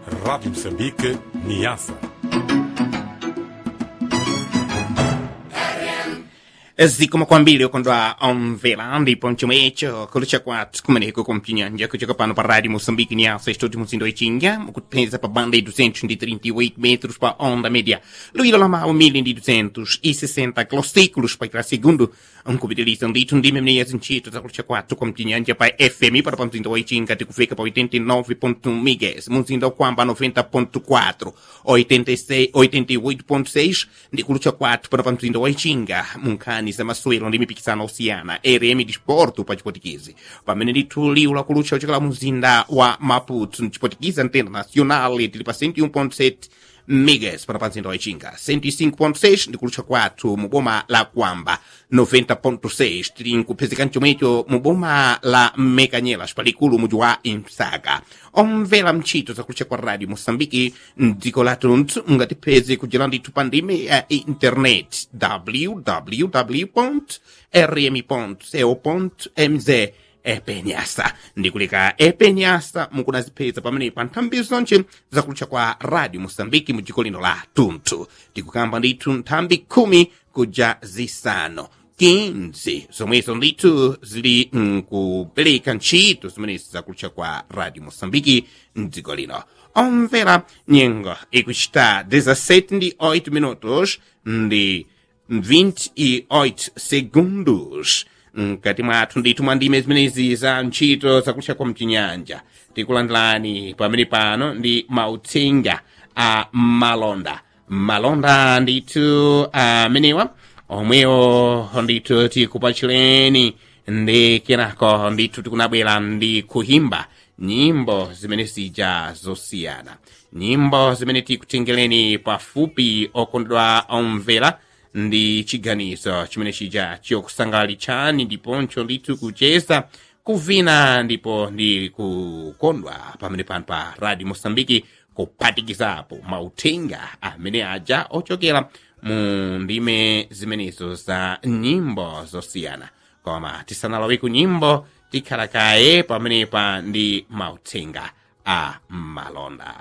Rádio Moçambique, Niassa. zikomo kwambiri ukondwa omvera ndipo chomwecho kulucha kwathu kumeneko kumpinyanja kuchoka pano pa rádio moçambique niasa estúdio muzindo ichinga mukupeza pa banda de 238 metros pa onda média luído lama 1260 kilociclos pa cada segundo nkupitiliza ndithu ndi mmeneya zintchito zakulucha kwathu kumpinyanja pa fm para pa mzindo wa ichinga tikufika pa 89.1 megas muzinda ukwamba 90.4 86 88.6 ndi kulucha kwathu para pa mzindo wa ichinga munkhani za masewero ndi mipikisano osiyana rm disporto pa chipotikezi pamene ndithu liwu lakulucha uchokera muzinda wa maputo mchipotikiza ntenda nacional tili pa 101.7 megas para pa mzinda wa ichinga 105.6 ndi kulutcha kwathu mu boma la kwamba 90.6 tili nkupezeka mchomwecho mu boma la mekanyelas palikulu muji wa imsaka omvera mchito zakulutcha kwa radio moçambike mdziko lathu mungatipeze kudzera ndithu pa ndime ya internet www rm co mz epenyasa ndikuleka epenyasa mukunazipeza pamene pa nthambi zonse zakulutcha kwa radio moçambike mu dziko lino la tunthu tikukamba ndithu nthambi khumi kuja zisanu 15 zomwezo ndithu zili nkupereka ntchito zimenezi zakulutcha kwa radio moçambike mdziko lino omvera nyengo ikuchita 17 ndi 8 minutos ndi 28 segundos mkati mwathu ndithu mwa ndime zimenezi za ntchito zakutcha kwa mchinyanja tikulandilani pamene pano ndi mauthenga a malonda malonda ndithu amenewa omwewo ndithu tikupachireni ndi kenako ndithu tikunabwera ndi kuhimba nyimbo zimene zija zosiyana nyimbo zimene tikutengereni pafupi okondedwa omvera ndi chiganizo chimene chija chiokusangalitsani ndiponso ndithu kucheza kuvina ndipo ndi kukondwa pamene pano pa radio moçambike kuphatikizapo mauthenga amene aja ochokera mu ndime zimenezo za nyimbo zosiyana koma tisanalowe ku nyimbo tikhala kaye pamenepa ndi mauthenga a malonda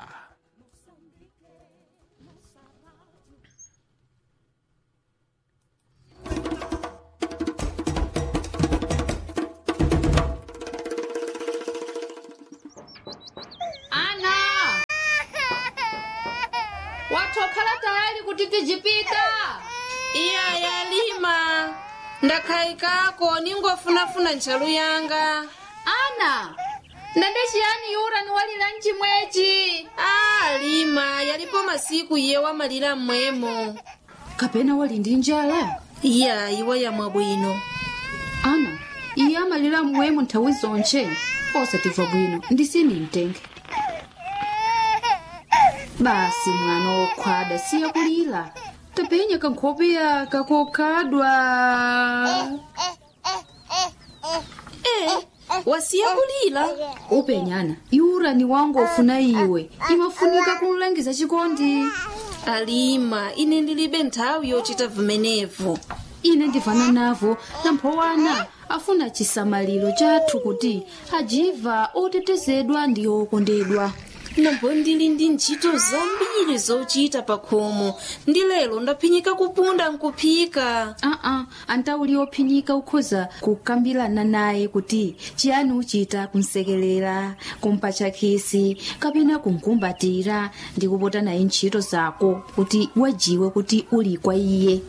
ana watokhala tayali kuti tijipita iya yalima ndakhayikako ningofunafuna ntchalu yanga ana ndende chiyani yura ni walira mchimwechi a lima yalipo masiku iye wamalira mmwemo kapena wali ndi njala iya iwa yamwa bwino ana iye amalira mmwemo nthawi zonche osatimva bwino ndisini mtenge basi mwana wokhwada siya kulira tapenya kankhopeya kakokhadwa e wasiya kulira upenyana yura ni wangu ofuna iwe imafunika kumlangiza chikondi alima ine ndilibe nthawi yochita vimenevo ine ndivana navo namphowana afuna chisamaliro chathu kuti ajiva otetezedwa ndi okondedwa nambo ndili ndi ntchito zambiri zochita pa khomo ndi lero ndaphinyika kupunda nkuphika aa antauli ophinyika ukhoza kukambirana naye kuti chiyani uchita kumsekelera kumpatcha khisi kapena kumkumbatira ndi kupota naye ntchito zako kuti wajiwe kuti uli kwa iye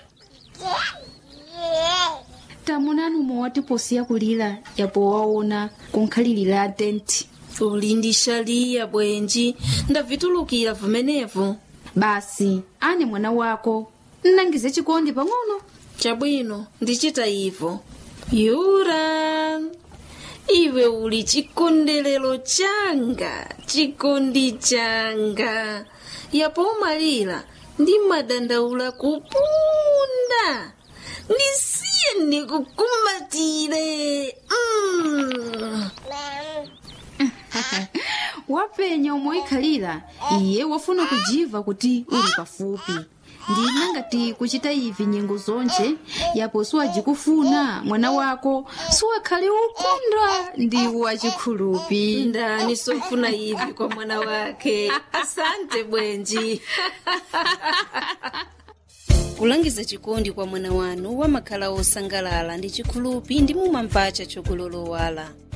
tamunani umwe posiya kulira yapo waona kunkhalirira tenti uli ndi shaliya bwenji ndavitulukira vimenevo basi ane mwana wako nnangize chikondi pang'ono chabwino ndichita ivo yura iwe uli chikondelero changa chikondi changa yapo umalira ndi madandaula kupunda ndisiye ndikukumbatire mm. wapenya omwe ikhalira iye wafuna kujiva kuti uli pafupi ndina ngati kuchita ivi nyengo zonje yapo siwajikufuna mwana wako siwakhale ukunda ndi wachikhulupi ndani sofuna ivi kwa mwana wake asante bwenji kulangiza chikondi kwa mwana wanu wamakhala osangalala ndi chikhulupi ndi mumampacha chokulolowala